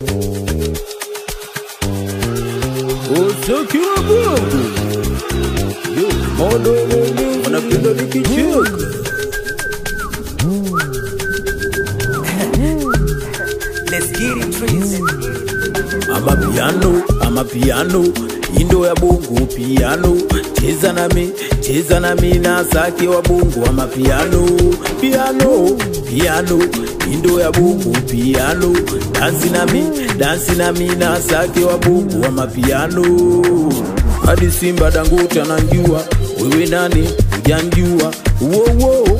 Usaki wa Mungu Yo, modo wanapenda nikicheka Let's get it, trees. amapiano amapiano indo ya bungu piano cheza nami cheza nami na sake wa bungu amapiano piano piano indo ya bungu piano dansi nami dansi nami na sake wa bungu wa mapiano hadi simba dangote ananjua wewe nani hujanjua wowo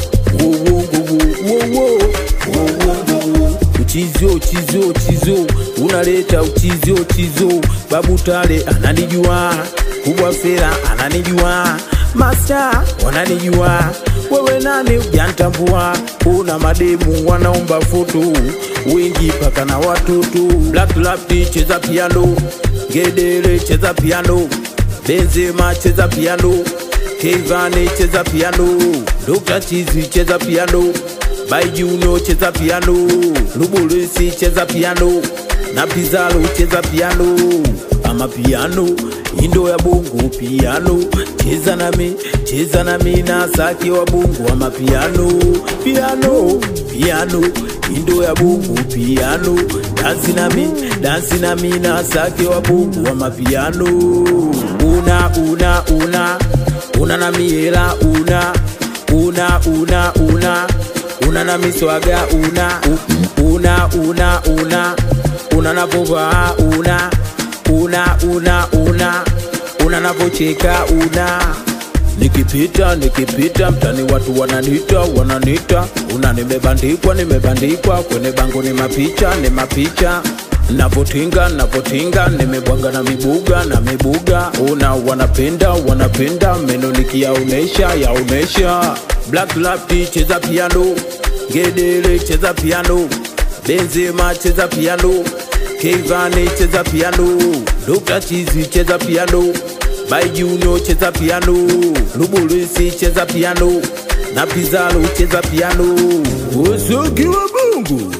wowo wowo uchizio uchizio uchizio unaleta uchizio uchizio babu tale ananijua kubwa fera ananijua masta wananijua wewe nani ujantambua una mademu wanaomba foto wengi paka na watoto black lapti cheza piano ngedere cheza piano benzema cheza piano kevane cheza piano dr chizi cheza piano Baijuno cheza piano, Lubulisi cheza piano, na Pizalo cheza piano, ama piano indo ya bongo piano, cheza nami cheza nami na saki wa bongo ama piano, piano piano indo ya bongo piano, dansi nami dansi nami na saki wa bongo ama piano, una una una una na miela una una una una una na miswaga una u- una una una una navovaa una una una una una navocheka una nikipita nikipita mtani watu wananita wananita una nimebandikwa nimebandikwa kwenye bango ni mapicha ni mapicha navotinga navotinga nimebwanga na mibuga na mibuga una wanapenda wanapenda meno nikiyaonesha yaonesha black lapti cheza piano ngedere cheza piano benzema cheza piano kevane cheza piano dr chizi cheza piano baijuno cheza piano lubulisi cheza piano na pizalo cheza piano usoki wa mungu